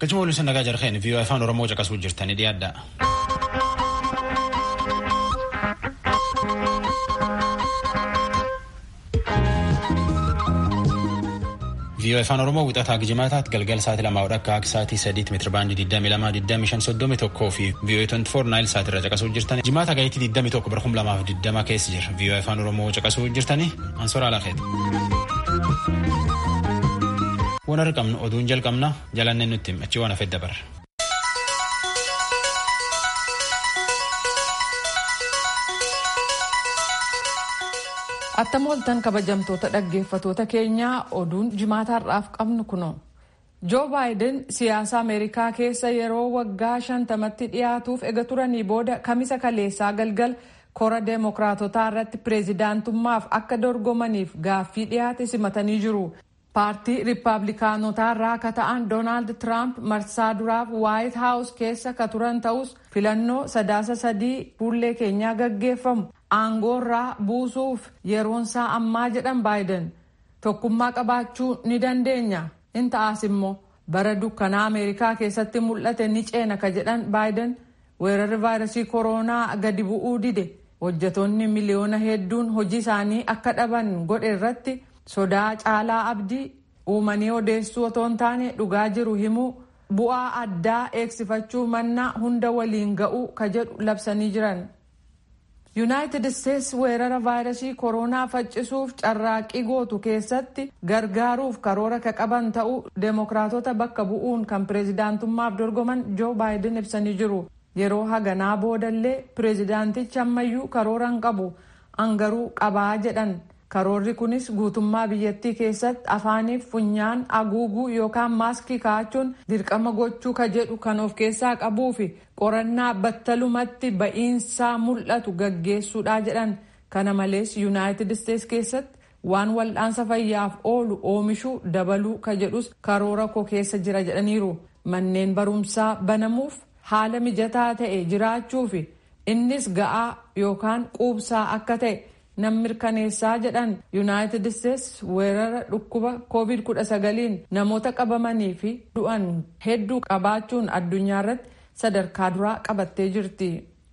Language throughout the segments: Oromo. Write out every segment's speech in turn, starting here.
Gachuma waliin nagaa jarheen viiyoo afaan Oromoo caqasuu jirtanii dhiyaadha. viiyoo afaan Oromoo wixataa gijimaataatti galgala sa'aatii lamaa akka akka sa'aatii sadiitti meetira baandii 22 25 31 fi viiyoo 24 naayil sa'aatii irra caqasuu jirtani. Jimaata gayitii 21 bara 2020 keessa jira. viiyoo afaan Oromoo caqasuu jirtanii ansoora alaafeeti. Waan argamnu oduun jalqabna jalannee nutti achi waan hafedda bara. Attam oltan kabajamtoota dhaggeeffatoota keenyaa oduun jimaataarraaf qabnu kuno. Joo baayiden siyaasa Ameerikaa keessa yeroo waggaa shantamatti dhiyaatuuf ega turanii booda kamisa kaleessaa galgal kora deemokiraatotaa irratti pireezidaantummaaf akka dorgomaniif gaaffii dhiyaate simatanii jiru. paartii riippaabilikaanotaa irraa akka ta'an doonaald tiraamp marsaa duraaf waayit haawus keessa ka turan ta'us filannoo sadaasa sadii fuullee keenyaa gaggeeffamu aangoorraa buusuuf yeroonsaa ammaa jedhan baayiden tokkummaa qabaachuu ni dandeenya in ta'as immoo bara dukkanaa ameerikaa keessatti mul'ate ni ceena ka jedhan baayiden weerarri vaayirasii kooroonaa gadi bu'uu dide hojjetoonni miliyoona hedduun hojii isaanii akka dhaban godhe irratti. sodaa caalaa abdii uumanii odeessuu otoo hin taane dhugaa jiru himuu bu'aa addaa eegsifachuu mannaa hunda waliin ga'uu ka jedhu labsanii jiran. yuunaayitid isteetsi weerara vaayirasii kooroonaa faccisuuf carraaqqii gootu keessatti gargaaruuf karoora ka qaban ta'uu deemokiraatota bakka bu'uun kan pireezidaantummaaf dorgoman joo baayiden ibsanii jiru yeroo haganaa boodallee pireezidaantichi ammayyuu karoora hin qabu angaruu qabaa jedhan. karoorri kunis guutummaa biyyattii keessatti afaaniif funyaan haguuguu yookaan maaskii kaa'achuun dirqama gochuu ka jedhu kan of keessaa qabuu fi qorannaa battalumatti ba'iinsaa mul'atu gaggeessuudha jedhan kana malees yuunaayitid isteetsi keessatti waan wal'aansa fayyaaf oolu oomishuu dabaluu ka jedhus karoora koo keessa jira jedhaniiru manneen barumsaa banamuuf haala mijataa ta'e jiraachuu fi innis ga'aa yookaan quubsaa akka ta'e. nam mirkaneessaa jedhan yuunaayitid isteetsi weerara dhukkuba koovid 19 namoota qabamanii fi du'an hedduu qabaachuun addunyaa irratti sadarkaa duraa qabattee jirti.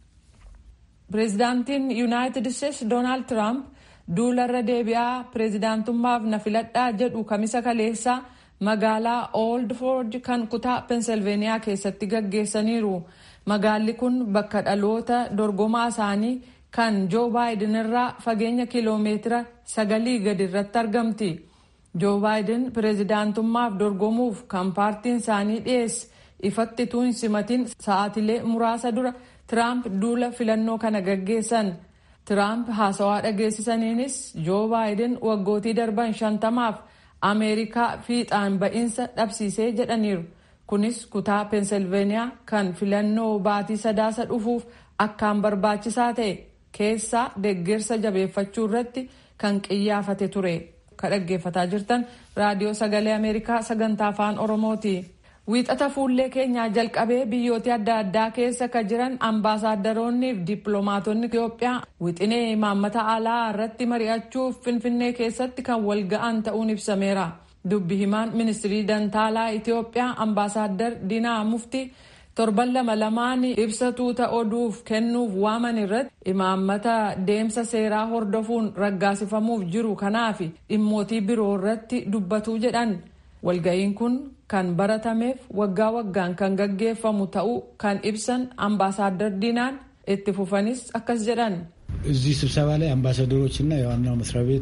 pireezidaantiin yuunaayitid isteetsi doonaald tiraamp duularra deebi'aa pireezidaantummaaf na filadhaa jedhu kamisa kaleessaa magaalaa ooldi foorji kan kutaa peensilveeniyaa keessatti gaggeessaniiru magaalli kun bakka dhaloota dorgomaa isaanii. kan joo baayiden irraa fageenya kiloomeetira sagalii gadi irratti argamti joo baayiden pireezidaantummaaf dorgomuuf kan paartiin isaanii dhiyeesse ifatti utuu hin simatin sa'aatilee muraasa dura tiraamp duula filannoo kana gaggeessan tiraamp haasawaa dhageessisaniinis joo baayiden waggootii darban shantamaaf ameerikaa fiixaan ba'iinsa dhabsiisee jedhaniiru kunis kutaa peensilveeniyaa kan filannoo baatii sadaasa dhufuuf akkaan barbaachisaa ta'e. keessaa deeggarsa jabeeffachuu irratti kan qiyyaafate ture ka dhaggeeffataa jirtan raadiyoo sagalee ameerikaa sagantaa afaan oromooti. wiixata fuullee keenyaa jalqabee biyyoota adda addaa keessa ka jiran ambaasaadaronni fi dippiloomaatonni itiyoophiyaa wixinee imaammata alaa irratti mari'achuuf finfinnee keessatti kan wal ga'an ta'uun ibsameera dubbi himaan ministirii dantaalaa itiyoophiyaa ambaasaaddar diinaa muftii. torban lama lamaan ibsatuuta oduuf kennuuf waaman irratti imaammata deemsa seeraa hordofuun raggaasifamuuf jiru kanaaf dhimmootii biroo irratti dubbatuu jedhan walga'iin kun kan baratameef waggaa waggaan kan gaggeeffamu ta'uu kan ibsan ambaasaaddar diinaan itti fufanis akkas jedhan. እዚህ ስብሰባ ላይ አምባሳደሮች እና የዋናው መስሪያ ቤት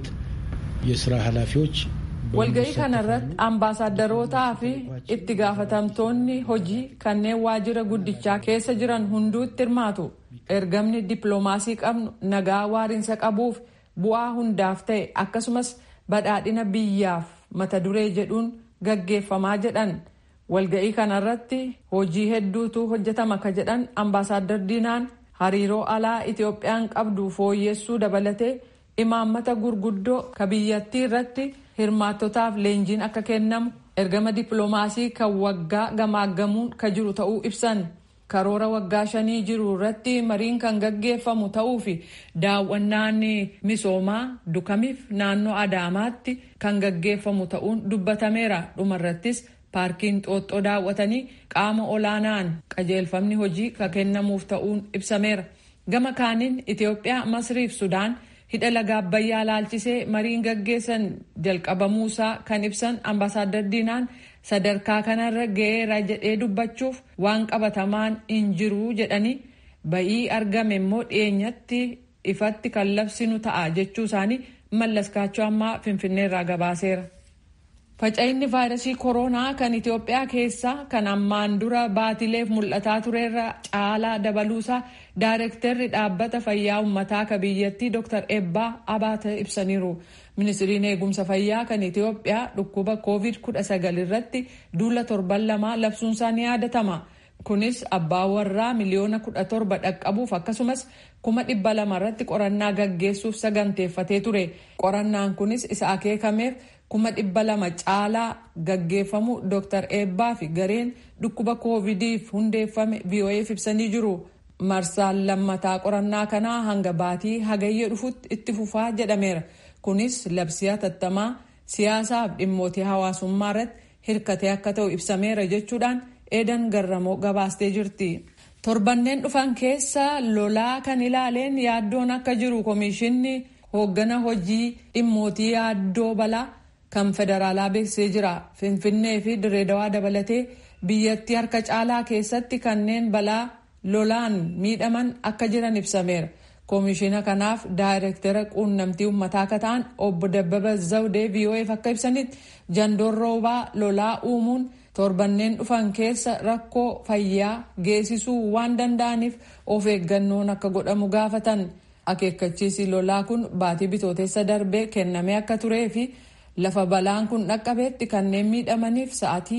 የስራ ኃላፊዎች walga'ii kanarratti ambaasaadarootaa fi itti gaafatamtoonni hojii kanneen waajjira guddichaa keessa jiran hunduutti hirmaatu ergamni dippiloomaasii qabnu nagaa waariinsa qabuuf bu'aa hundaaf ta'e akkasumas badhaadhina biyyaaf mata duree jedhuun gaggeeffamaa jedhan walga'ii kanarratti hojii hedduutu hojjetama ka jedhan ambaasaaddar diinaan hariiroo alaa itiyoophiyaan qabdu fooyyessuu dabalatee imaammata gurguddoo ka biyyattii irratti. hirmaattotaaf leenjiin akka kennamu ergama dippiloomaasii kan waggaa gamaaggamuun ka jiru ta'uu ibsan karoora waggaa shanii jiru irratti mariin kan gaggeeffamu ta'uu fi daawwannaan misoomaa dukamiif naannoo adaamaatti kan gaggeeffamu ta'uun dubbatameera dhumarrattis paarkiin xooxxoo daawwatanii qaama olaanaan qajeelfamni hojii ka kennamuuf ta'uun ibsameera. Gama kaaniin Itoophiyaa, Masriif Sudaan hidha laga Abbayyaa laalchisee mariin gaggeessan jalqabamuusaa kan ibsan ambaasaadar Diinaan sadarkaa kanarra ga'eera jedhee dubbachuuf waan qabatamaan hin jiru jedhanii ba'ii argame immoo dhiyeenyatti ifatti kan labsinu ta'a jechuu isaanii mallaskaachuu ammaa finfinneerraa gabaaseera. Faca'inni vaayirasii koronaa kan Itoophiyaa keessaa kan ammaan dura baatileef mul'ataa turerra caalaa dabaluusaa daayirektarri dhaabbata fayyaa uummataa ka biyyattii Dr. Ebbaa Abaate ibsaniiru. Ministiriin eegumsa fayyaa kan Itoophiyaa dhukkuba COVID-19 irratti duula torban lamaa labsuunsaa ni yaadatama. Kunis abbaa warraa miliyoona kudha torba dhaqqabuuf akkasumas kuma dhibba lama irratti qorannaa gaggeessuuf saganteeffatee ture. Qorannaan kunis isa akeekameef kuma dhibba lama caalaa gaggeeffamu Dr. Eebbaa fi gareen dhukkuba koovidiif hundeeffame VOA'f ibsanii jiru. Marsaan lammataa qorannaa kanaa hanga baatii hagayya dhufutti itti fufaa jedhameera. Kunis labsii hatattamaa siyaasaaf dhimmootii hawaasummaa irratti hirkatee akka ta'u ibsameera jechuudhaan eedan garramoo gabaastee jirti. Torbanneen dhufan keessa lolaa kan ilaaleen yaaddoon akka jiru komishinni hooggana hojii dhimmootii yaaddoo balaa kan federaalaa beeksisee jira. Finfinnee fi Direedawaa dabalatee biyyattii harka caalaa keessatti kanneen balaa lolaan miidhaman akka jiran ibsameera. Koomishina kanaaf daayirektara quunnamtii uummataa akka ta'an obbo Dabbaba Zawdee VOA'f akka ibsanitti jandoon roobaa lolaa uumuun torbanneen dhufan keessa rakkoo fayyaa geessisuu waan danda'aniif of eeggannoon akka godhamu gaafatan. Akeekkachiisi lolaa kun baatii bitooteessa darbee kennamee akka turee fi lafa balaan kun dhaqqabeetti kanneen miidhamaniif sa'aatii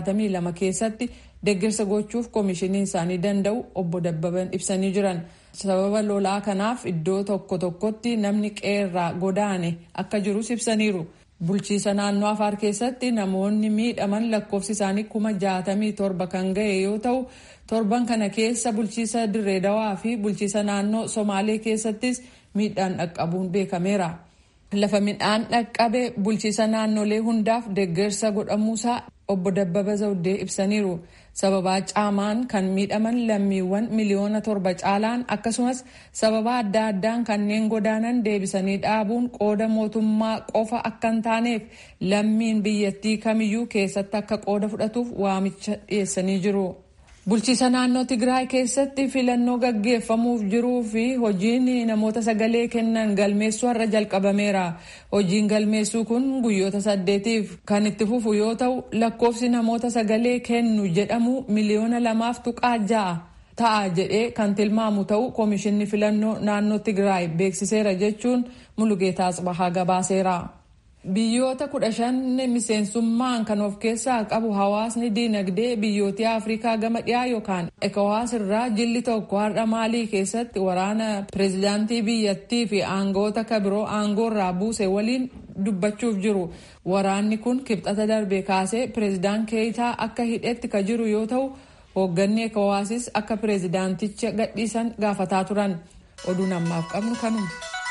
72 keessatti deeggarsa gochuuf koomishiniin isaanii danda'u obbo Dabbaban ibsanii jiran. Sababa lolaa kanaaf iddoo tokko tokkotti namni qeerraa godaane akka jirus ibsaniiru. Bulchiisa naannoo Afaar keessatti namoonni miidhaman lakkoofsi isaanii kuma jaatamii torba kan ga'e yoo ta'u, torban kana keessa bulchiisa Dirreedawaa fi bulchiisa naannoo Somaalee keessattis miidhaan dhaqqabuun beekameera. Lafa midhaan dhaqqabe bulchiisa naannolee hundaaf deeggarsa godhamuusaa obbo Dabbaba Zawdee ibsaniiru. Sababaa caamaan kan miidhaman lammiiwwan miliyoona torba caalaan akkasumas sababa adda addaan kanneen godaanan deebisanii dhaabuun qooda mootummaa qofa akka hin taaneef lammiin biyyattii kamiyyuu keessatti akka qooda fudhatuuf waamicha dhiyeessanii jiru. Bulchiisa naannoo Tigraay keessatti filannoo gaggeeffamuuf jiruu fi hojiin namoota sagalee kennan galmeessuu har'a jalqabameera. Hojiin galmeessuu kun guyyoota saddeetiif kan itti fufu yoo ta'u lakkoofsi namoota sagalee kennu jedhamu miliyoona lamaaf tuqaa ja'a ta'a jedhee kan tilmaamu ta'u koomishinni filannoo naannoo Tigraay beeksiseera jechuun Mulugeetaa Tsibahaa gabaaseera. Biyyoota kudha shan miseensummaan kan of keessaa qabu hawaasni diinagdee biyyoota Afrikaa gama dhiyaa yookaan ECOWAS irraa jilli tokko har'a Maalii keessatti waraana pireezidaantii biyyattii fi aangoota kabiroo aangoo irraa buuse waliin dubbachuuf jiru. Waraanni kun kibxata darbe kaasee pireezidaan Keeyitaa akka hidhetti ka jiru yoo ta'u hoogganni ECOWASis akka pireezidaanticha gadhiisan gaafataa turan. Oduun ammaaf qabnu kanuma.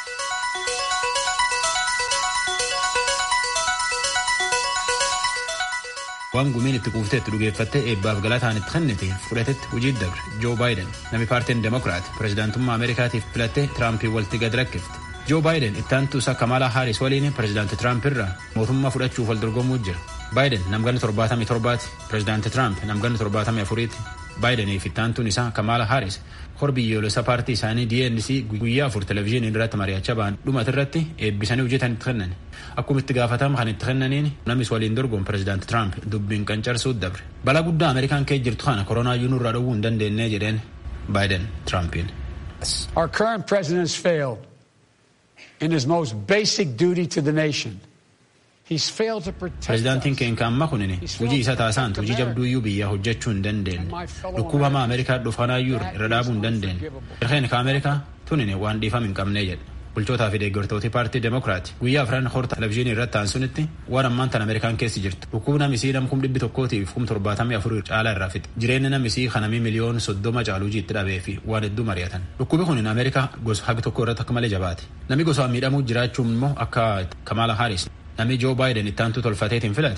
waan gumiin itti kuuftee itti dhugeeffattee eebbaaf galataan itti kennite fudhatetti hojii dabre joo baayiden namni paartiin demokiraat pireezidaantummaa ameerikaatiif filattee tiraampii walitti gad rakkifte joo baayiden itti aantuusaa kamalaa haaris waliin pireezidaanti tiraamp irraa mootummaa fudhachuuf wal dorgomuu jira baayiden namganni torbaatamii torbaati pireezidaanti tiraamp namganni torbaatamii afuriiti baayidenii fi itti aantuun isaa kamalaa haaris hor biyyoolessa paartii isaanii DNC guyyaa afur televezyiinii irratti mari'achaa ba'an dhumati irratti eebbisanii hojjetan itti kennan akkuma itti gaafatama kan itti kennaniin namis waliin dorgoon pireezidaanti tiraamp dubbiin qancarsuu dabre balaa guddaa ameerikaan kee jirtu kana koronaayyuu nurraa dhowwuu hin dandeenye jedheen baayiden tiraampiin. Our current president has failed in his most basic duty to the nation. Pireezidaantiin keenya amma kunin hojii isa taasaan hojii jabduuyyuu biyyaa hojjechuu hin dandeenye dhukkuba hamaa ameerikaa dhufanaayyuu irra dhaabuu hin dandeenye irreen ka ameerikaa tunin waan dhiifam hin qabnee jedhe bulchootaa fi deeggartooti paartii demokiraati guyyaa afran horta televezyiinii irratti aansunitti waan ammaan tan ameerikaan keessi jirtu dhukkubni namisii nam kum dhibbi tokkootiif kum torbaatamii afurii caalaa irraa fixe jireenyi namisii kanamii miliyoon soddoma caaluu jiitti dhabee fi waan hedduu mari'atan dhukkubi kunin ameerikaa gosa hagi tokko irratti akka malee jabaate namni gosaan miidhamuu jiraachuun immoo akka kamaala haaris namni joo baayiden itti aantu tolfateetiin filate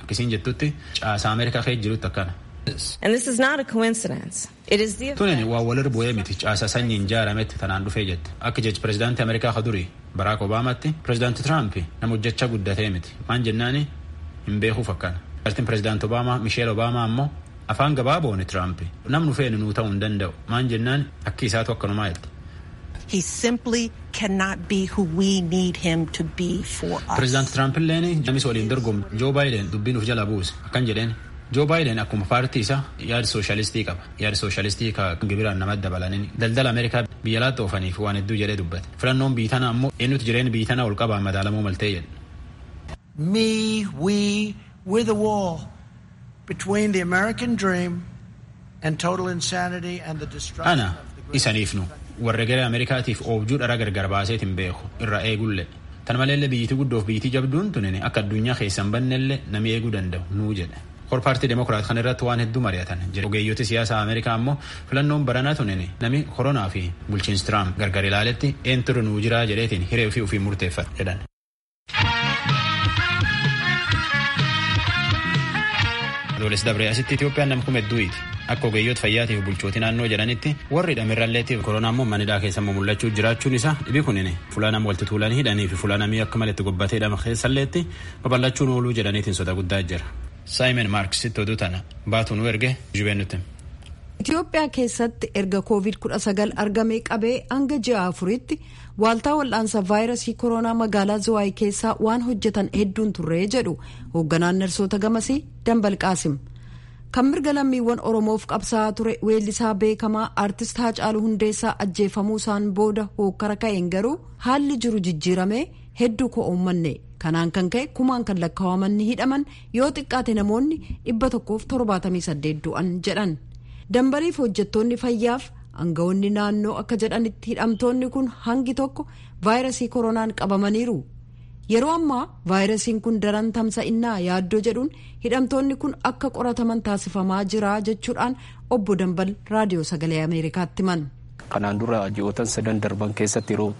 akkasiin jettutti caasaa Ameerikaa keessa jirutti akkana. And this is not a coincidence. It is the Tunin waa walir bu'ee miti caasaa sanyiin ijaarametti tanaan dhufee jette. Akka jechi pirezidaantii Ameerikaa ka durii Baraak Obaamaatti pirezidaantii Tiraamp nama hojjechaa guddatee miti. Maan jennaani hin beekuuf akkana. Pirezidaantiin pirezidaantii Obaamaa Misheel Obaamaa ammoo afaan gabaabooni Tiraamp namnu feene nuu ta'uu hin danda'u. Maan jennaan akki isaatu akkanumaa jette. He simply cannot be who we need him to be for us. Pirezidaantii Tiraamp illeen jamis waliin dorgomu Joo Baayiden dubbiin uf jala buuse akkan jedheen Joo Baayiden akkuma paartii isaa yaada sooshaalistii qaba. Yaada sooshaalistii ka gibiraan namatti dabalanii daldala Ameerikaa biyya alaatti oofaniif waan hedduu jedhee dubbate. Filannoon biitana ammoo eenyutu jireenya biitana ol qabaa madaalamuu maltee jedhe. Me, we, we're the wall between the American dream and total insanity and the destruction Ana of the great isaniifnu warra gara Ameerikaatiif oobjuu dhara gargar baaseetiin beeku irra eegulle. Tan maleellee biyyittii guddoof biyyittii jabduun tunin akka addunyaa keessan bannellee nami eeguu danda'u nuu jedhe. Kor paartii Demokiraat kan irratti waan hedduu mari'atan jedhe. Ogeeyyooti siyaasaa Ameerikaa ammoo filannoon baranaa tunin nami koronaa fi bulchiinsi Tiraamp gargar ilaaletti eenyutu nuu jiraa jedheetiin hiree ofii ofii murteeffata jedhan. Adoolessi dabree asitti Itoophiyaan nam kuma hedduuti. Akka ogeeyyoota fayyaatii fi bulchootii naannoo jedhanitti warri hidhamirralleetiif koronaa immoo manidhaa keessa immoo mul'achuu jiraachuun isaa dhibi kunin fuula nama walitti tuulanii hidhanii fi fuula namii akka malatti gobbatee hidhama keessalleetti babal'achuun ooluu jedhaniitiin soda guddaa jira. Saayimen Maarksitti oduu tana baatu nu erge jubeen nuti. Itoophiyaa keessatti erga COVID-19 argamee qabee hanga ji'a afuritti waaltaa wal'aansa vaayirasii koronaa magaalaa Zawaayii keessaa waan hojjetan hedduun turree jedhu hoogganaan narsoota gamasii Dambal Qaasim. Kan mirga lammiiwwan Oromoof qabsaa'aa ture weellisaa beekamaa aartist Haacaaluu Hundeessaa ajjeefamuu isaan booda hookkara ka'een garuu haalli jiru jijjiiramee hedduu koo uummanne. Kanaan kan ka'e kumaan kan lakkaa'aman ni hidhaman yoo xiqqaate namoonni dhibba tokkoof torbaatamii saddeet du'an jedhan. dambaliif hojjettoonni fayyaaf aangawoonni naannoo akka jedhanitti hidhamtoonni kun hangi tokko vaayirasii koronaan qabamaniiru yeroo ammaa vaayirasiin kun daran tamsa'innaa yaaddoo jedhuun hidhamtoonni kun akka qorataman taasifamaa jira jechuudhaan obbo dambal raadiyoo sagalee ameerikaatti himan. kanaan dura ji'ootan sadan darban keessatti yeroo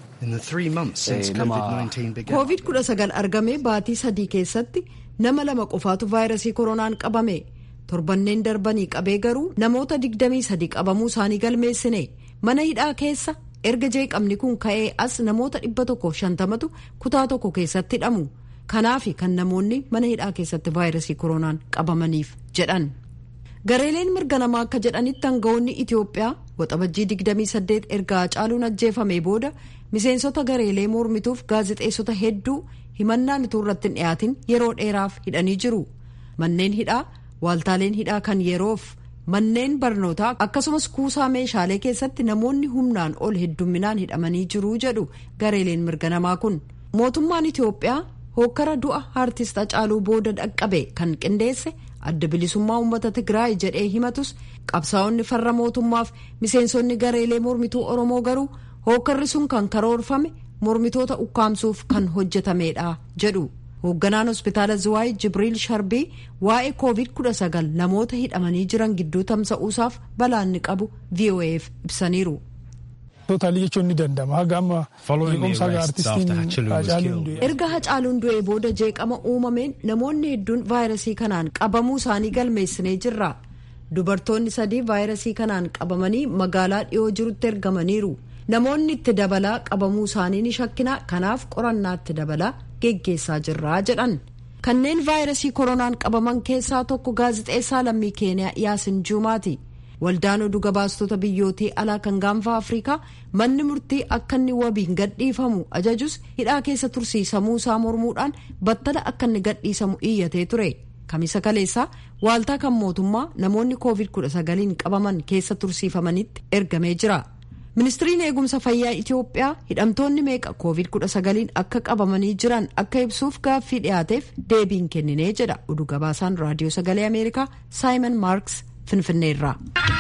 covid 19 argamee baatii sadii keessatti nama lama qofaatu vaayirasii koronaan qabame. torbanneen darbanii qabee garuu namoota 23 qabamuu isaanii galmeessine mana hidhaa keessa erga jeeqamni kun ka'ee as namoota 150tu kutaa tokko keessatti hidhamu kanaaf kan namoonni mana hidhaa keessatti vaayirasii koronaan qabamaniif jedhan gareeleen mirga namaa akka jedhanitti aangawoonni itiyoophiyaa waxabajjii 28 erga Haacaaluun ajjeefame booda miseensota gareelee mormituuf gaazexeessota hedduu himannaan utuu irratti hin dhiyaatin yeroo dheeraaf hidhanii jiru manneen hidhaa waaltaaleen hidhaa kan yeroof manneen barnootaa akkasumas kuusaa meeshaalee keessatti namoonni humnaan ol heddumminaan hidhamanii jiru jedhu gareeleen mirga namaa kun mootummaan itiyoophiyaa hookkara du'a aartist Hacaaluu booda dhaqqabe kan qindeesse adda bilisummaa uummata tigraay jedhee himatus qabsaa'onni farra mootummaaf miseensonni gareelee mormituu oromoo garuu hookkarri sun kan karoorfame mormitoota ukkaamsuuf kan hojjetamedha jedhu. hoogganaan hospitaala ziwaay jibriil sharbii waa'ee covid 19 namoota hidhamanii jiran gidduu tamsa'uusaaf balaanni qabu voaf ibsaniiru. Tootaalii jechuun ni danda'ama. Haga amma beekumsa aartistiin Hacaaluun du'e. Erga Hacaaluun du'ee booda jeeqama uumameen namoonni hedduun vaayirasii kanaan qabamuu isaanii galmeessinee jirra. Dubartoonni sadii vaayirasii kanaan qabamanii magaalaa dhiyoo jirutti ergamaniiru. Namoonni itti dabalaa qabamuu isaanii ni shakkina kanaaf qorannaa itti dabalaa geggeessaa jirra jedhan. Kanneen vaayirasii koronaan qabaman keessaa tokko gaazixeessaa lammii keeniyaa Yaasin Juumaati. Waldaan oduu gabaastota biyyootii alaa kan gaanfa Afrikaa manni murtii akka inni wabiin gadhiifamu ajajus hidhaa keessa tursiisamuu isaa mormuudhaan battala akka inni gadhiisamu iyyatee ture. Kamisa kaleessaa waaltaa kan mootummaa namoonni COVID-19 qabaman keessa tursiifamanitti ergamee jira. ministiriin eegumsa fayyaa itiyoophiyaa hidhamtoonni meeqa covid-19 akka qabamanii jiran akka ibsuuf gaaffii dhiyaateef deebiin kenninee jedha oduu gabaasaan raadiyoo sagalee ameerikaa saayimon maarks finfinneerraa.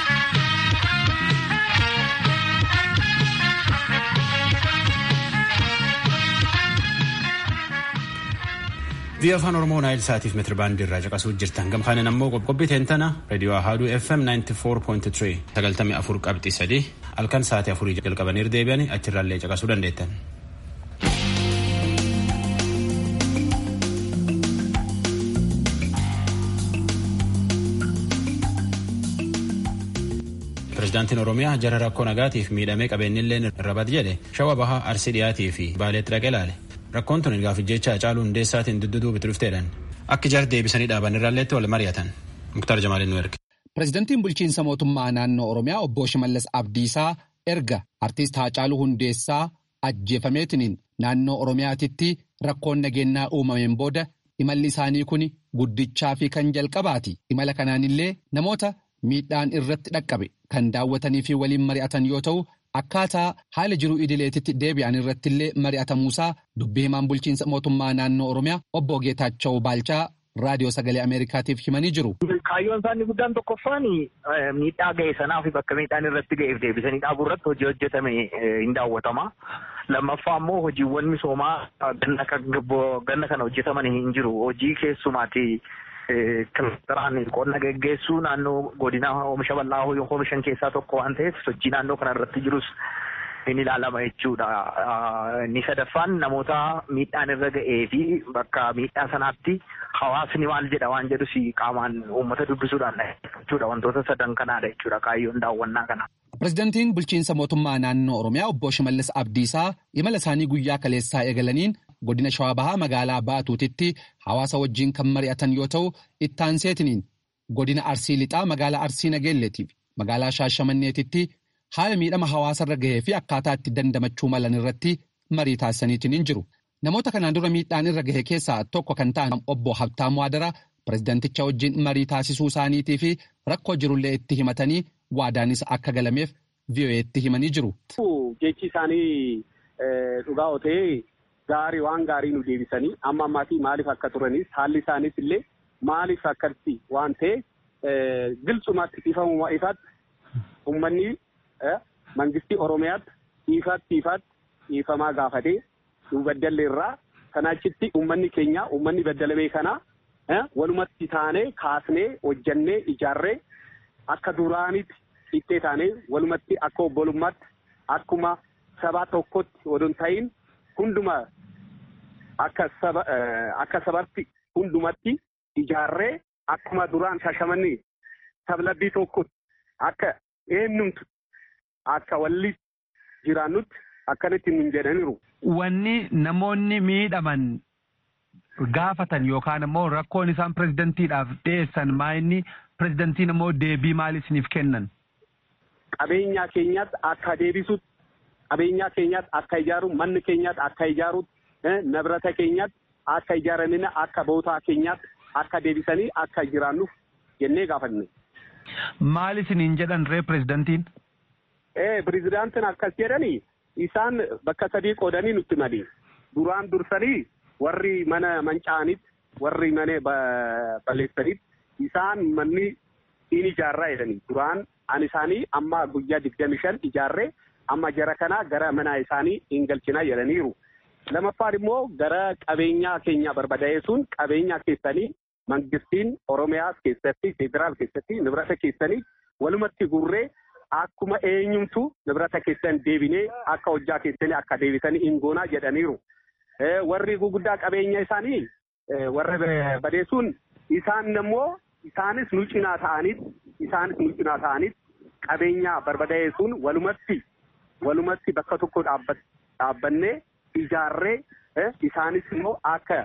Biyya afaan Oromoo Naayil Saatiif meetira baandii irraa caqasuu jirtan. Gamkaanin ammoo qophii teentana reediyoo Ahaaduu FM 94.3 sagaltamii afur qabxii sadii halkan sa'aatii afurii jalqabanii deebi'anii achirraallee caqasuu dandeettan. Pireezidaantiin Oromiyaa jara rakkoo nagaatiif miidhamee qabeenyillee irra bad jedhe shawa bahaa arsii dhiyaatii fi baaleetti dhaqee ilaale. Rakkoon tun gaaf jecha Hacaaluu Hundeessaatiin dudduubii itti dhufteedhaan akka jar deebisanii dhaaban irraalleetti wal mari'atan. Muktaar Jamaaliin nu erge. Pireezidantiin bulchiinsa mootummaa naannoo Oromiyaa obbo Shimallis Abdiisaa erga artiist Hacaaluu Hundeessaa ajjeefameetiniin naannoo Oromiyaatitti rakkoon nageenyaa uumameen booda imalli isaanii kun guddichaa fi kan jalqabaati. Imala kanaanillee namoota miidhaan irratti dhaqqabe kan daawwatanii fi waliin mari'atan yoo ta'u akkaataa haala jiruu idileetitti deebi'an irrattillee mari'atamuusaa dubbii himaan bulchiinsa mootummaa naannoo Oromiyaa obbo Geetaachoo Baalchaa raadiyoo sagalee Ameerikaatiif himanii jiru. Kaayyoon isaanii guddaan tokkoffaan miidhaa ga'e sanaa fi bakka miidhaan irratti ga'eef deebisanii dhaabuu irratti hojii hojjetame hin daawwatama. Lammaffaa immoo hojiiwwan misoomaa ganna kana hojjetaman hin jiru. Hojii keessumaati kilastaraan qonna geggeessuu naannoo godina oomisha bal'aa oomishan keessaa tokko waan ta'eef sochii naannoo kana irratti jirus hin ilaalama jechuudha. Inni sadaffaan namoota miidhaan irra ga'ee fi bakka miidhaa sanaatti hawaasni maal jedha waan jedhus qaamaan uummata dubbisuudhaan jechuudha. Wantoota sadan kanaadha jechuudha kaayyoon daawwannaa kana. Pireezidantiin bulchiinsa mootummaa naannoo Oromiyaa obbo Shimallis Abdiisaa imala isaanii guyyaa kaleessaa eegalaniin godina Shawaa Bahaa magaalaa Baatuutitti hawaasa wajjiin kan mari'atan yoo ta'u ittaanseetiniin godina Arsii Lixaa magaalaa Arsii Nageelleetii fi magaalaa Shaashamanneetitti haala miidhama hawaasarra gahee fi akkaataa itti dandamachuu malan irratti marii taasisaniitiin jiru. Namoota kanaan dura miidhaan irra gahe keessaa tokko kan ta'an obbo Habtaamuu Adaraa pireezidanticha wajjin marii taasisuu isaaniitii fi rakkoo jirullee itti himatanii waadaanis akka galameef VOA'tti himanii jiru. Jechi isaanii dhugaa otee gaarii waan gaarii nu deebisanii amma ammaatii maaliif akka turanis haalli isaaniis illee maaliif akkatti waan ta'e gilcumatti ifamuma ifaatti uummanni mangistii Oromiyaatti ifaatti ifaatti ifamaa gaafatee nu baddalle irraa kanaachitti uummanni keenya uummanni baddalamee kana walumatti taanee kaasnee hojjannee ijaarree akka duraanitti ittee taanee walumatti akka obbolummaatti akkuma saba tokkotti odon ta'in hunduma akka saba akka sabatti hundumatti ijaarree akkuma duraan shashamanii sablabbii tokkotti akka eenyumtu akka walli jiraannutti akkanitti nun jedhaniiru. Wanni namoonni miidhaman gaafatan yookaan immoo rakkoon isaan pireezidentiidhaaf dhiyeessan maa inni pireezidantiin immoo deebii maal isiniif kennan? Qabeenyaa keenyaatti akka deebisutti qabeenyaa keenyaatti akka ijaaru manni keenyaatti akka ijaaru nabrata keenyaatti akka ijaaramina akka bootaa keenyaatti akka deebisanii akka jiraannuuf jennee gaafanne. Maal isiniin jedhan ree pireezidantiin? Ee pireezidantiin akkas jedhanii isaan bakka sadii qoodanii nutti mali. Duraan dursanii warri mana manca'anitti warri mana balleessanitti isaan manni in ijaarraa jedhanii duraan an isaanii amma guyyaa digdami shan ijaarree amma jara kana gara mana isaanii hin galchinaa jedhaniiru. Lamaffaan immoo gara qabeenyaa keenya barbadaa'eessuun qabeenyaa keessanii mangistiin Oromiyaa keessatti federaal keessatti nibrata keessanii walumatti gurree akkuma eenyumtu nibrata keessan deebinee akka hojjaa keessanii akka deebisanii hin goonaa jedhaniiru. Warri guguddaa qabeenya isaanii warra badeessuun isaan immoo isaanis nu cinaa ta'aniit isaanis nu cinaa ta'aniit qabeenya barbadaa'eessuun walumatti walumatti bakka tokko dhaabbannee ijaarree isaanis immoo akka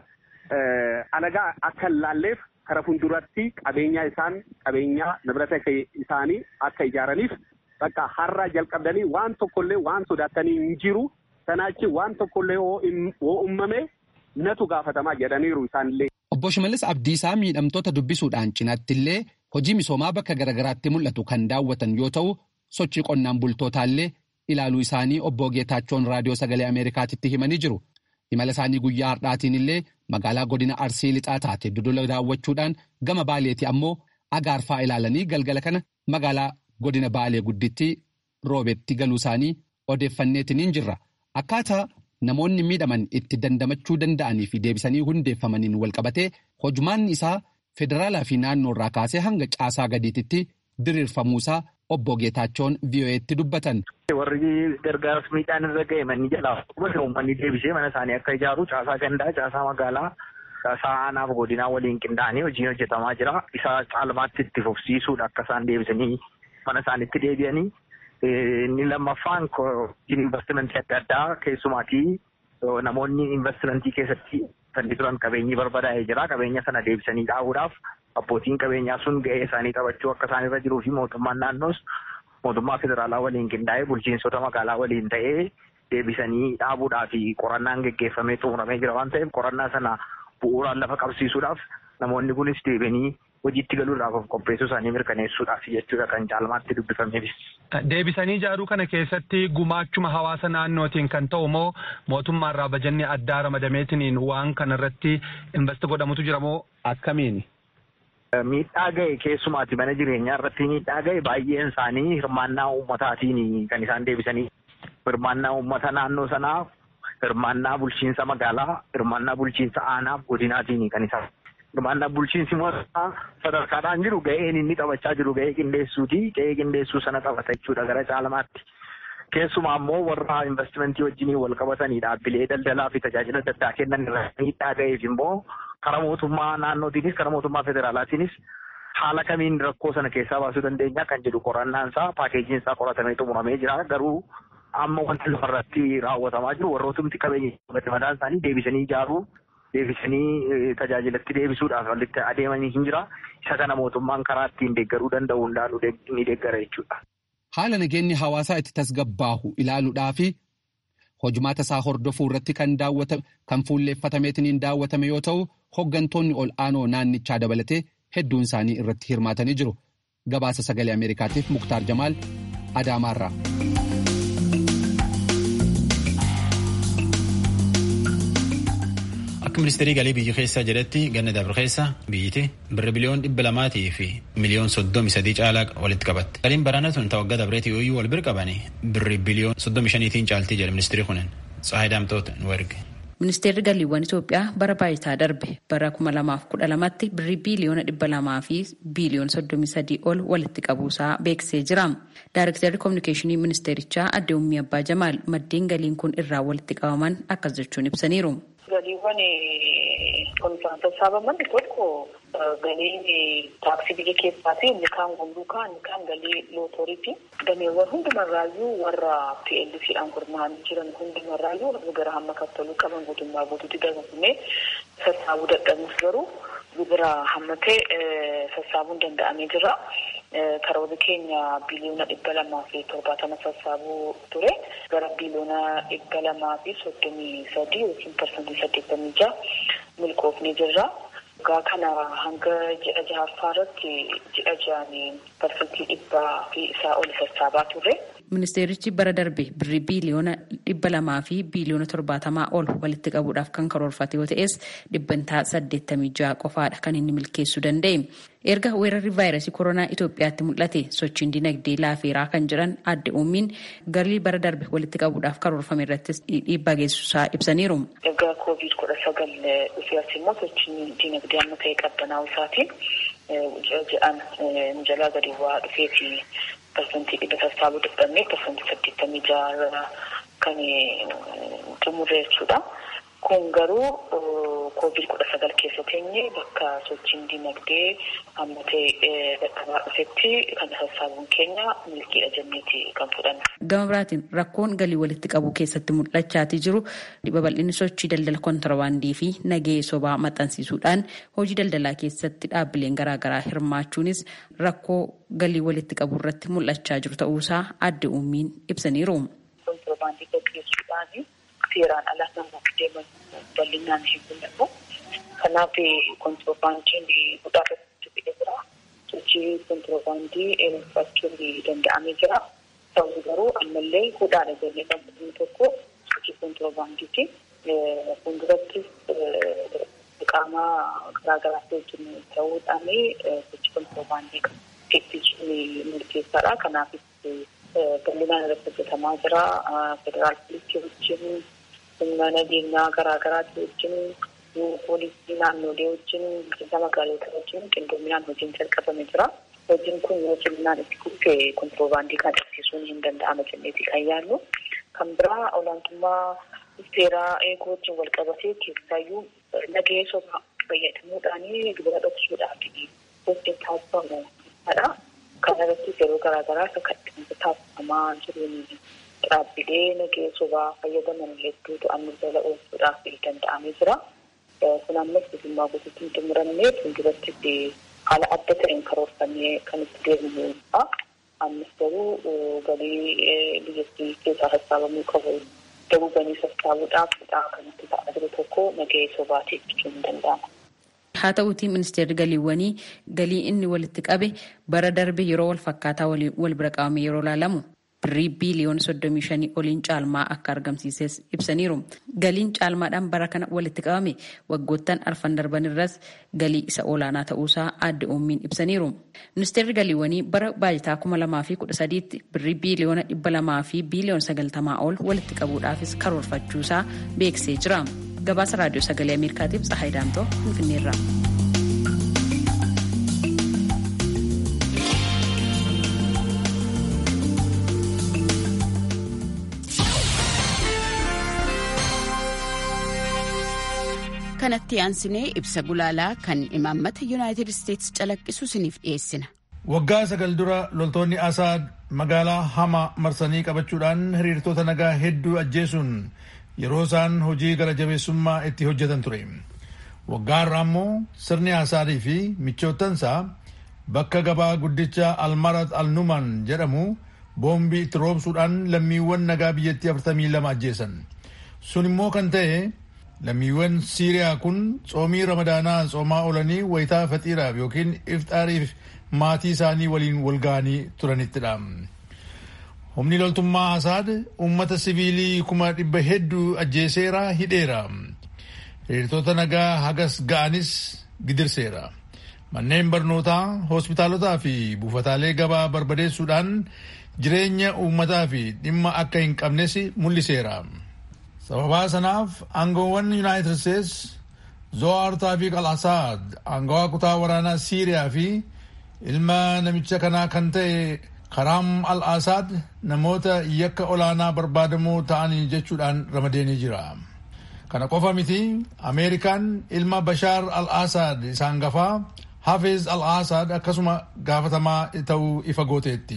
alagaa akka hin laalleef kara fuulduratti qabeenya isaan qabeenya nibrata isaanii akka ijaaraniif bakka har'a jalqabdanii waan tokkollee waan sodaatanii hin jiru sanaachi waan tokkollee hoo uumame natu gaafatamaa jedhaniiru isaanillee. Obbo Shimallis Abdiisaa miidhamtoota dubbisuudhaan cinaatti illee hojii misoomaa bakka garaagaraatti mul'atu kan daawwatan yoo ta'u sochii qonnaan bultootaallee ilaaluu isaanii obbo Geetaachoon raadiyoo sagalee Ameerikaatitti himanii jiru. Imala isaanii guyyaa har'aatiin illee magaalaa godina Arsii lixaa taate Dodola daawwachuudhaan gama Baaleeti ammoo agaarfaa ilaalanii galgala kana magaalaa godina Baalee gudditti roobetti galuu isaanii odeeffanneetiniin jirra. Akkaataa namoonni miidhaman itti dandamachuu danda'anii fi deebisanii hundeeffamaniin walqabatee hojumaan isaa federaalaa fi naannoo irraa kaasee hanga caasaa gadiititti diriirfamuusaa obbo Geetaachoon VOA'tti dubbatan. Warri gargaarsa miidhaan irra ga'e manni jalaa uummanni deebisee mana isaanii akka ijaaru caasaa gandaa, caasaa magaalaa, caasaa aanaaf godinaa waliin qindaa'anii hojiin hojjetamaa jira. Isa caalmaatti itti fufsiisuudha akka isaan deebisanii mana isaaniitti deebi'anii Inni lammaffaan investimentii adda addaa keessumaatii namoonni investimentii keessatti kan turan qabeenyi barbadaa'ee jira. Qabeenya sana deebisanii dhaabuudhaaf abbootiin qabeenyaa sun gahee isaanii taphachuu akka isaan irra jiruu fi mootummaan naannoos mootummaa federaalaa waliin qindaa'ee bulchiinsota magaalaa waliin ta'ee deebisanii dhaabuudhaa fi qorannaan geggeeffamee xumuramee jira waan ta'eef qorannaa sana bu'uuraan lafa qabsiisuudhaaf namoonni kunis deebianii hojiitti galuudhaaf of qopheessuu isaanii mirkaneessuudhaaf jechuudha kan caalmaatti dubbifameefis. Deebisanii ijaaruu kana keessatti gumaachuma hawaasa naannootiin kan ta'u moo mootummaarraa bajanni addaa ramadameetiin waan kanarratti investi godhamutu jira moo akkamiini? Miidhaa ga'e keessumaati mana jireenyaa irratti miidhaa ga'e baay'een isaanii hirmaannaa uummataatiin kan isaan deebisanii hirmaannaa uummata naannoo sanaa hirmaannaa bulchiinsa magaalaa hirmaannaa bulchiinsa aanaa godinaatiin kan isaan hirmaannaa bulchiinsi mootummaa sadarkaadhaan jiru ga'een inni taphachaa jiru ga'ee qindeessuuti ga'ee qindeessuu sana taphata jechuudha gara caalmaatti. Keessumaa immoo warra investimentii wajjiniin wal qabatanii dhaabbilee daldalaa fi tajaajila adda addaa kennan irratti miidhaa ga'eef immoo karaa mootummaa naannootiinis karaa mootummaa federaalaatiinis haala kamiin rakkoo sana keessaa baasuu dandeenya kan jedhu qorannaan isaa paakeejiin isaa qoratamee xumuramee jira garuu amma wanti lafarratti raawwatamaa jiru warrootumti qabeenya madaan isaanii deebisanii ijaaruu deebisanii tajaajilatti deebisuudhaaf walitti adeemanii hin jira isa kana mootummaan karaa ittiin deeggaruu danda'u hundaan ni deeggara jechuudha. Haala nageenyi hawaasaa itti tasgabbaahu ilaaluudhaa fi hojumaata isaa hordofuu irratti kan daawwatame kan fuulleeffatameetiin daawwatame yoo ta'u hoggantoonni ol aanoo naannichaa dabalatee hedduun isaanii irratti hirmaatanii jiru. Gabaasa sagalee Ameerikaatiif Muktaar Jamaal Adaamaarraa. Akka ministeerii galii biyya keessaa jedhetti ganna dabre keessa biyyiti birri biliyoon dhibba lamaatii fi miliyoon soddomi sadii caalaa walitti qabatte. Galiin baraana tun ta'u waggaa dabreetii yooyyuu wal bira qabanii birri biliyoon soddomi shaniitiin caaltii jedhe ministeerri kunin Tsahaay Daamtoota nu erge. Ministeerri galiiwwan Itoophiyaa bara baayitaa darbe bara kuma lamaaf kudha lamatti birrii biiliyoona dhibba lamaa fi biiliyoona soddomii sadii ol walitti qabuusaa beeksisee jira. Daarektarri koominikeeshinii ministeerichaa Adde Ummii Abbaa Jamaal maddeen galiin kun irraa walitti qabaman akkas jechuun ibsaniiru. Galiiwwan kunuunfaan sassaabaman tokko galiin taaksii biyya keessaa fi inni kaan gumruukaa inni kaan galii lootoriiti. Dameewwan hundumarraayyuu warra PLC'dhaan gurmaa'anii jiran hundumarraayyuu warra gara hamma kaffaluu qaban guutummaa guutuutti dabalamee sassaabuu dadhabuuf garuu gibira hammatee sassaabuun danda'amee jira. Karoorri keenya biliyoona dhibba lamaa fi torbaatama sassaabuu ture. Gara biliyoona dhibba lamaa fi soddomii sadii yookiin parsantii saddeettamii jaha milkoofnee jirra. Waggaa kana hanga ji'a jahaffaa irratti ji'a ja'anii parsantii dhibbaa fi isaa ol sassaabaa turre. Ministeerichi bara darbe birrii biiliyoona dhibba lamaa fi biiliyoona torbaatamaa ol walitti qabuudhaaf kan karoorfate yoo ta'es dhibbantaa saddeettamii jaha qofaadha kan inni milkeessuu danda'e. Erga weerarri vaayirasii koronaa Itoophiyaatti mul'ate sochiin dinagdee laafeeraa kan jiran adde uummiin galii bara darbe walitti qabuudhaaf karoorfame irrattis dhiibbaa geessisaa ibsaniiru. Erga koovid kudha sagal dhufees immoo sochiin dinagdee amma ta'e qabbanaa'uu isaatiin ji'aan jalaa gadi bu'aa dhufeeti parsantii dhibba sassaabuu dadhabnee parsantii saddeettamii jaha kan xumurre jechuudha. Kun garuu koovid kudha sagal keessa teenye bakka sochiin dinagdee amma ta'e dadhabaa dhufetti kan sassaabuun keenya milkiidha jenneeti kan fudhanna. Gama biraatiin rakkoon galii walitti qabu keessatti mul'achaatii jiru babal'inni sochii daldala kontirbaandii fi nagahee sobaa maxxansiisuudhaan hojii daldalaa keessatti dhaabbileen garaagaraa hirmaachuunis rakkoo galii walitti qabu irratti mul'achaa jiru ta'uusaa adde uummiin ibsaniiru. Kontirbaandii gaggeessuudhaan seeraan alaa namoota deeman bal'inaan hin mul'atu. Kanaaf kontirbaandiin guddaa irratti fidee jira. Sochii kontirbaandii eegufachuun danda'amee jira. Ta'u garuu ammallee hudhaadha jennee kan tokko sochii kontirbaandiiti. Fuulduratti qaama garaagaraatti wajjin ta'uudhaan sochii kontirbaandii ittisuu murteessaadha. Kanaaf bal'inaan irratti hojjetamaa jira. Federaal poolisii wajjin humna nageenyaa garaagaraati wajjin poolisii naannolee wajjin bulchiinsa magaalota wajjin qindoominaan hojiin jalqabame jira. Hojiin kun yoo ciminaan itti fufe kontiroobaandii kan dhaabsisuun hin danda'ama jenneeti kan yaallu. Kan biraa olaantummaa seeraa eeguu wajjin wal qabatee keessaayyuu nagahee sobaa fayyadamuudhaan gibira dhoksuudhaaf hojii taasifamu. Kana irrattis yeroo garaagaraa akka kadhiinsa taasifamaa jiruun dhaabbilee nagee sobaa fayyadaman hedduu to'annoo jala oolchuudhaaf danda'amee jira. Kun ammas bilisummaa guutuutti hin xumuramne fuuldurattis haala adda ta'een karoorfamee kan itti deemnudha. Ammas garuu galii biyyattii keessaa sassaabamuu qabu dabubanii sassaabuudhaaf kan itti ta'aa jiru tokko nagee sobaati jechuun ni danda'ama. Haa ta'uutii ministeerri galiiwwanii galii inni walitti qabe bara darbe yeroo wal fakkaataa wal bira qabame yeroo ilaalamu birrii biiliyoona soddomii shanii oliin caalmaa akka argamsiises ibsaniiru. Galiin caalmaadhaan bara kana walitti qabame waggoottan arfan darban irras galii isa olaanaa ta'uusaa adda uummiin ibsaniiru. Ministeerri galiiwwanii bara baajataa kuma lamaa fi kudha sadiitti birrii biiliyoona dhibba lamaa fi biiliyoona sagaltamaa ol walitti qabuudhaafis karoorfachuusaa beeksisee jira. Gabaasa raadiyoo sagalee Ameerikaatiif Tsahaay Daamtoo Finfinneerraa. kanatti aansinee ibsa gulaalaa kan imaammata yuunaayitid isteetsi calaqqisu isiniif dhiyeessina. Waggaa sagal dura loltoonni Asaad magaalaa Hama marsanii qabachuudhaan hiriirtota nagaa hedduu ajjeesuun yeroo isaan hojii gara jabeessummaa itti hojjetan ture. Waggaa irraa immoo sirni Asaadii fi michoottansaa bakka gabaa guddicha Almarat Alnuman jedhamu boombii itti roobsuudhaan lammiiwwan nagaa biyyattii afurtamii lama ajjeesan. Sun immoo kan ta'e lammiiwwan siiriyaa kun tsoomii ramadaanaa tsoomaa oolanii wayitaa faxiiraaf yookiin ifxaariif maatii isaanii waliin walga'anii turanittidha. Humni loltummaa Asaad uummata siviilii kuma dhibba hedduu ajjeeseera hidheera. Hiriirtota nagaa hagas ga'anis gidirseera. Manneen barnootaa, hospitaalotaa fi buufataalee gabaa barbadeessuudhaan jireenya uummataa fi dhimma akka hin qabnes mul'iseera. sababaa sanaaf aangoowwan yuunaayitid steets zo'aar taafiq al asaad aangawaa kutaa waraanaa siiriyaa fi ilma namicha kanaa kan ta'e karaam al asaad namoota yakka olaanaa barbaadamoo ta'anii jechuudhaan ramadeenii jira kana qofa miti ameerikaan ilma bashaar al asaad isa hangafaa hafeez al asaad akkasuma gaafatamaa ta'uu ifa gooteetti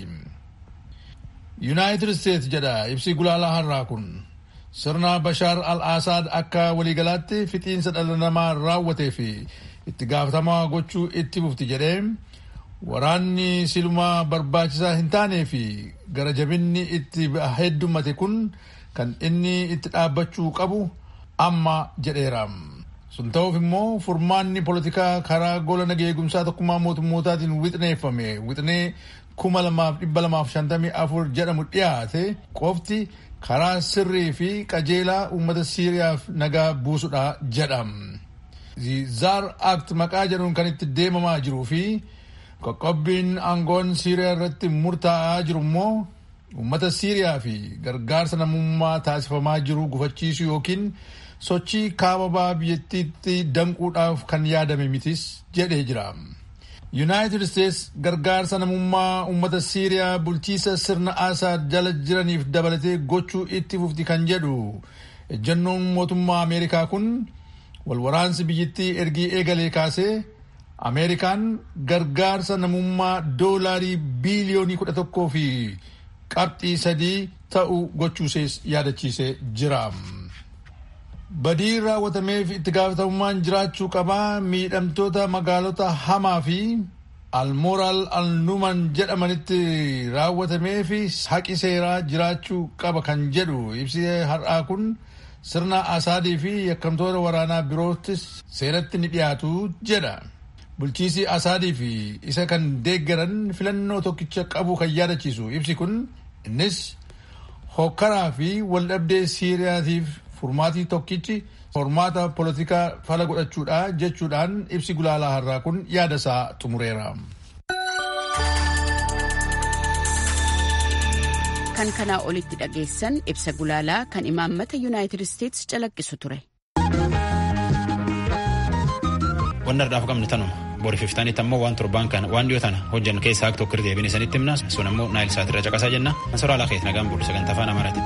yuunaayitid steets jedha ibsi gulaalaa har'aa kun sirna bashaar al asaad akka waliigalaatti fixiinsa dhala namaa raawwatee fi itti gaafatamaa gochuu itti fufti jedhee waraanni silumaa barbaachisaa hin taanee fi gara jabinni itti heddummate kun kan inni itti dhaabbachuu qabu amma jedheera. sun ta'uuf immoo furmaanni poolitikaa karaa gola nageegumsaa tokkummaa mootummootaatiin wixneeffame wixnee kuma lamaaf dhibba lamaaf shantamii afur jedhamu dhiyaate qofti karaa sirrii fi qajeelaa uummata siiriyaaf nagaa buusudha jedha. zaar act maqaa jedhuun kan itti deemamaa jiruu fi qoqqobbiin aangoon siiriyaa irratti murtaa'aa jiru immoo uummata siiriyaa fi gargaarsa namummaa taasifamaa jiru gufachiisuu yookiin sochii kaababaa biyyattiitti danquudhaaf kan yaadame mitis jedhee jira. yuunaayitid isteets gargaarsa namummaa uummata siiriyaa bulchiisa sirna asaad jala jiraniif dabalatee gochuu itti fufti kan jedhu ejjennoon mootummaa ameerikaa kun walwaraansi biyyattii ergii eegalee kaasee ameerikaan gargaarsa namummaa doolaarii biiliyoonii kudha tokkoo fi qabxii sadii ta'u gochuusees yaadachiisee jira. badii raawwatameef itti gaafatamummaan jiraachuu qabaa miidhamtoota magaalota hamaa fi almoraal alnuman jedhamanitti raawwatameef haqi seeraa jiraachuu qaba kan jedhu ibsi har'aa kun sirna asaadii fi yakkamtoota waraanaa biroottis seeratti ni dhiyaatu jedha. bulchiisi asaadii fi isa kan deeggaran filannoo tokkicha qabu kan yaadachiisu ibsi kun innis hokkaraa fi waldhabdee siiriyaatiif furmaatii tokkichi hormaata poolitikaa fala godhachuudha jechuudhaan ibsi gulaalaa har'aa kun yaada isaa xumureera. kan kanaa olitti dhageessan ibsa gulaalaa kan imaammata yuunaayitid isteetsi calaqqisu ture. Wanni har'aaf qabnu tanuma. Boori fiftaanitti ammoo waan torbaan kana waan dhiyoo tana hojjennu keessaa tokko irra deebiin isanitti himna. Sun ammoo naayil saatirra caqasaa jenna. Ansoraa lafeet nagaan bulu sagantaa afaan amaaraati.